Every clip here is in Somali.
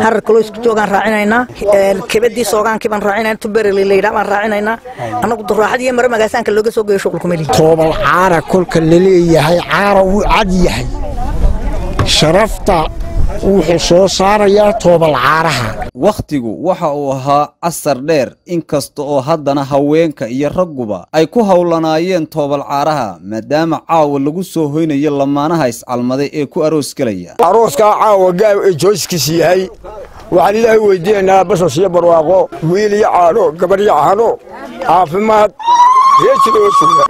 harar kaloo isku joogaan raacinaynaa kebadii soogaankii baan raacinayna tubereli layidhaa baan raacinaynaa annagu duraaxad iyo mare magaasaanka looga soo geeyo shuqulku meli toobal caara kolka laleeyahay caara wuu cad yahay sharafta wuxuu soo saarayaa toobal caaraha wakhtigu waxa uu ahaa casar dheer inkasta oo haddana haweenka iyo ragguba ay ku howlanaayeen toobal caaraha maadaama caawa lagu soo hoynayo lamaanaha iscalmaday ee ku aroos gelaya arooskaa caawa gaab ee jooskiis yahay waxaan ilaahay weydiinaynaa basas iyo barwaaqo wiil iyo caano gabadh iyo caano caafimaad reejida oo suga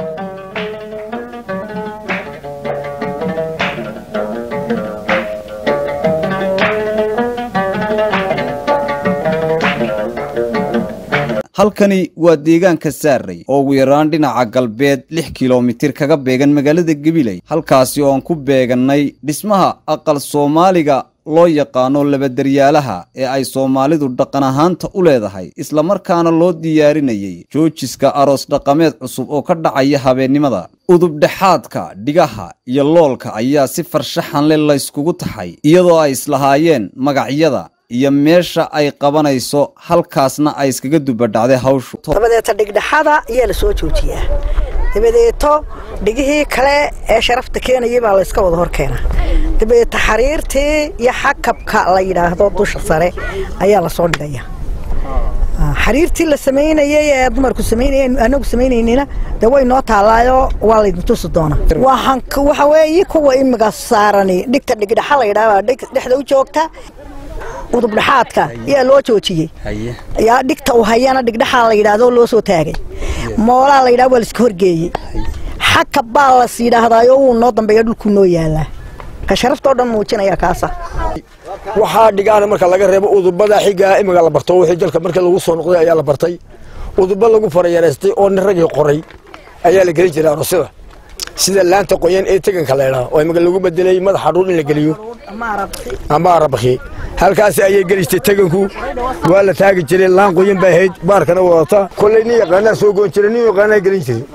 halkani waa deegaanka saarey oo ugu yaraan dhinaca galbeed lix kilomitir kaga beegan magaalada gabiley halkaasi oo aan ku beegannay dhismaha aqal soomaaliga loo yaqaano labadaryaalaha ee ay soomaalidu dhaqan ahaanta u leedahay islamarkaana loo diyaarinayay joojiska aroos dhaqameed cusub oo ka dhacaya habeennimada udubdhexaadka dhigaha iyo loolka ayaa si farshaxan le layskugu taxay iyadoo ay islahaayeen magacyada iyo meesha ay qabanayso halkaasna ay iskaga dubadhacday hawshu dabadeeta dhigdhexada ayaa la soo joojiyaa dabadeeto dhigihii kale ee sharafta keenayay baa layska wada hor keenaa dabadeeta xariirtii iyo xakabka la yidhaahdo dusha sare ayaa lasoo dhigaya xariirtii la samaynayay ee dumarku samaynayeen anagu samaynaynina dee way noo taallaayo waa laydin tusi doonaa waxaan waxa weeye kuwa imiga saarani dhigta dhigdhexa la yidhaha dhexda u joogta udubdhexaadka ayaa loo joojiyey yaa dhigta u hayana dhigdhexaa la yidhaahdo loo soo taagay moolaa la yidhahdo waa la iska horgeeyey xakab baa las yidhaahdaayo wuu noo dambeeya dhulkuu noo yaalaa ka sharaftoo dhan muujinaya kaasa waxaa dhigaana marka laga reebo udubada xigaa imiga la barto wixii dalka markii lagu soo noqday ayaa la bartay uduba lagu farayareystay oo nin ragii qoray ayaa la gelin jiray aroosyada sida laanta qoyan ee teganka la idhaha oo imiga lagu bedelay madaxa dhuun in la geliyo ama arabakhi halkaas ayay gelistay teganku waa la taagi jiray laan qoyan bay ahayd baarkana wadata kolley nin yaqaanaa soo goon jiray nin yaqaanaa gelin jiray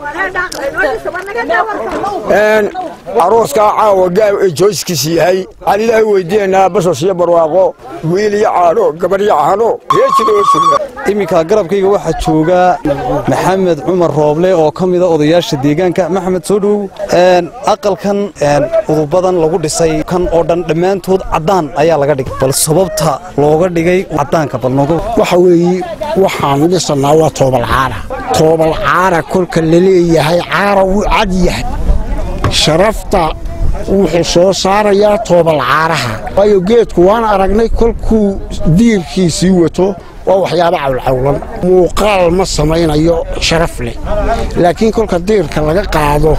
arooskaa caawa gaab ee jooskiis yahay waxaan ilaahay weydiinaynaa basas iyo barwaaqo wiil iyo caano gabadh iyo caano reejida oo suga iminka garabkayga waxaa jooga maxamed cumar rooble oo ka mida odayaasha deegaanka maxamed soo dhowow aqalkan udubadan lagu dhisay kan oo dhan dhammaantood caddaan ayaa laga dhigay bal sababta looga dhigay caddaanka bal nooga waxa weeye waxaan dhisanaa waa toobal caara toobal caara kolka laleeyahay caara wuu cad yahay sharafta wuxuu soo saarayaa toobal caaraha waayo geedku waan aragnay kolkuu diirkiisii wato waa waxyaabo cawlcawlan muuqaal ma samaynayo sharaf leh laakiin kolka diirka laga qaado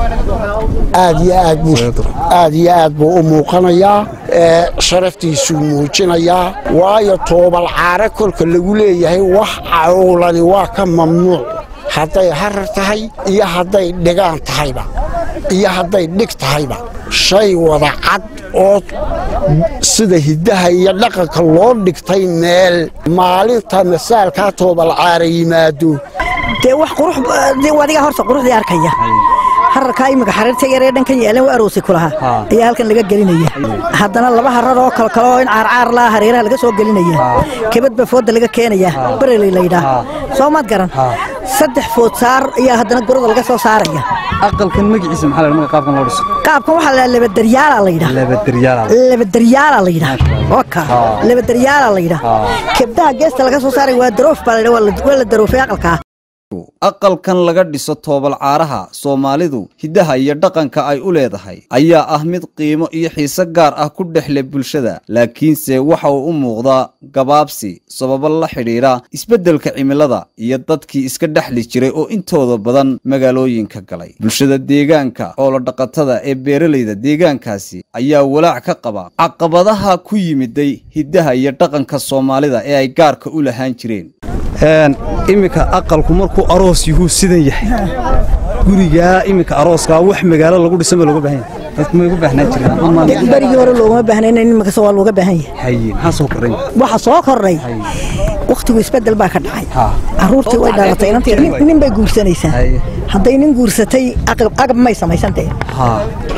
aad iyo aad aad iyo aad buu u muuqanayaa sharaftiisuu muujinayaa waayo toobal caare kolka lagu leeyahay wax cawlani waa ka mamnuuc hadday harar tahay iyo hadday dhigaan tahayba iyo hadday dhig tahayba shay wada cad oo sida hiddaha iyo dhaqanka loo dhigtay meel maalinta masaalkaa toobal caara yimaado dee wax qurux adiga horta quruxdii arkaya hararkaa iminka xariirta yaree dhankan yaalan waa aroosi ku lahaa ayaa halkan laga gelinaya haddana laba harar oo kale kale oo in caarcaar laha hareeraha laga soo gelinaya kebad baa fooda laga keenaya bereley laydhaa soo maad garan saddex food saar ayaa haddana gurada laga soo saaraya aqalkan magaciisa maxaa la magaca qaabkan loo dhiso qaabkan waxaa la labadaryaala la yidhaa labadaryaala labadaryaala la yidhaa oka labadaryaala la yidhaa kebdaha geesta laga soo saaray waa daroof baa la yidhaa waa la daroofay aqalkaa aqalkan laga dhiso toobal caaraha soomaalidu hiddaha iyo dhaqanka ay u leedahay ayaa ah mid qiimo iyo xiise gaar ah ku dhex leh bulshada laakiinse waxa uu u muuqdaa gabaabsi sababo la xidhiidha isbeddelka cimilada iyo dadkii iska dhexli jiray oo intooda badan magaalooyinka galay bulshada deegaanka xoolodhaqatada ee beeralayda deegaankaasi ayaa walaac ka qaba caqabadaha ku yimiday hiddaha iyo dhaqanka soomaalida ee ay gaarka u lahaan jireen iminka aqalku markuu aroos yuhuu sidan yahay gurigaa iminka arooskaa wax magaalo lagu dhisa ma looga baahan yahay dadku may ugu baahnaan jireen berigii hore loogama baahnayn imakase waa looga baahan yahay haye maxaa soo kordhay waxa soo kordhay wakhtigu isbedel baa ka dhacay caruurtii way dhalatay inantii nin bay guursanaysaa hadday nin guursatay aqab may samaysantee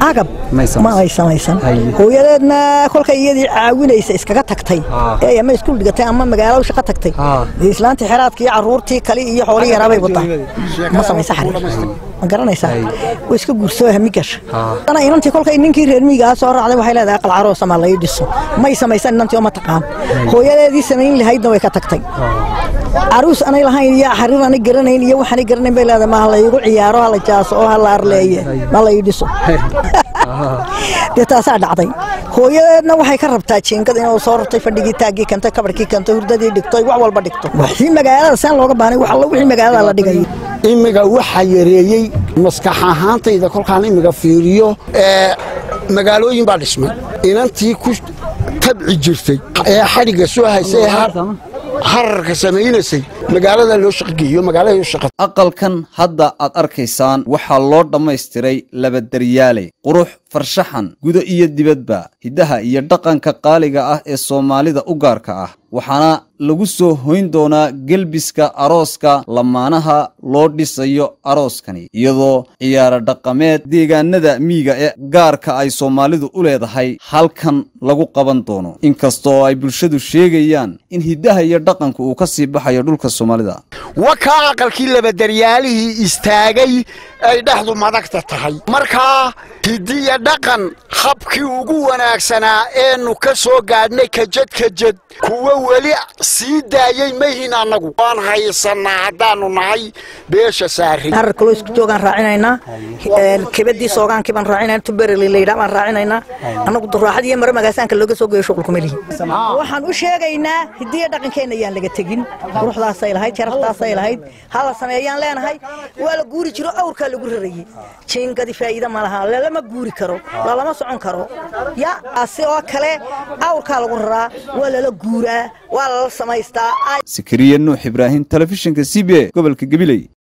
agab ma ay samaysan hooyadeedna kolkay iyadii caawinaysa iskaga tagtay ee ama iskuul dhigatay ama magaalo shaqo tagtay islaantii xeraadkii caruurtii kale iyo xoolihii yaraabay wadaa ma samaysa xariir ma garanaysaa way iska guursoo hami gasha ana inantii kolkay ninkii reer miyigaa soo raacday waxay leedahay aqal caroosa ma lai dhiso may samaysan inantii oo ma taqaan hooyadeedii samayn lahaydna way ka tagtay caruus anay lahayn iyo xariir anay garanayn iyo waxaanay garanayn bay leedahay ma ha laygu ciyaaro ha la jaaso oo ha la arleeye ma lai dhiso dee taasaa dhacday hooyadeedna waxay ka rabtaa jiingad inuu soo rartay fadhigii taaggii kantay kabarkii kantay hurdadii dhigtay wax walba dhigto wixii magaalada saan looga baanay wax alla wixii magaalada la dhigay imiga waxaa yareeyey maskax ahaantayda kolkaan imiga fiiriyo ee magaalooyin baa dhismay inantii ku tabci jirtay ee xadhigga soo haysay hararka samaynaysay magaalada loo shaqgeeyo magaalada loo shaqa aqalkan hadda aad arkaysaan waxaa loo dhammaystiray labadaryaale qurux farshaxan gudo iyo dibadba hiddaha iyo dhaqanka qaaliga ah ee soomaalida u gaarka ah waxaana lagu soo hoyn doonaa gelbiska arooska lamaanaha loo dhisayo arooskani iyadoo ciyaaro dhaqameed deegaanada miyiga ee gaarka ay soomaalidu u leedahay halkan lagu qaban doono inkastoo ay bulshadu sheegayaan in hiddaha iyo dhaqanku uu ka sii baxayo dhulka soomaalida wakaa aqalkii labadaryaalihii istaagay ay dhexdu madagta tahay markaa hidiya dhaqan habkii ugu wanaagsanaa eenu ka soo gaadhnay kajad kajad kuwa weli sii daayey mahin annagu waan haysannaa haddaannu nahay beesha saari harar kaloo isku joogaan raacinaynaa kebadii soogaankii baan raacinayna tubereli laydhaa baan raacinaynaa annagu duraaxad iyo mare magaasaanka looga soo geeyo shuqulkuma lihi waxaan u sheegaynaa hidiya dhaqankeenna ayaan laga tegin quruxdaasay lahayd sharaftaasay lahayd ha la sameeyaan leenahay waa la guuri jiro awrkaa lagu rarayey jiingadi faa'iida ma laha lalama guuri karo lalama socon karo ya ase oo kale awrkaa lagu raraa waa lala guuraa waa lala samaystaa sikariya nuux ibraahim telefishinka c b a gobolka gabiley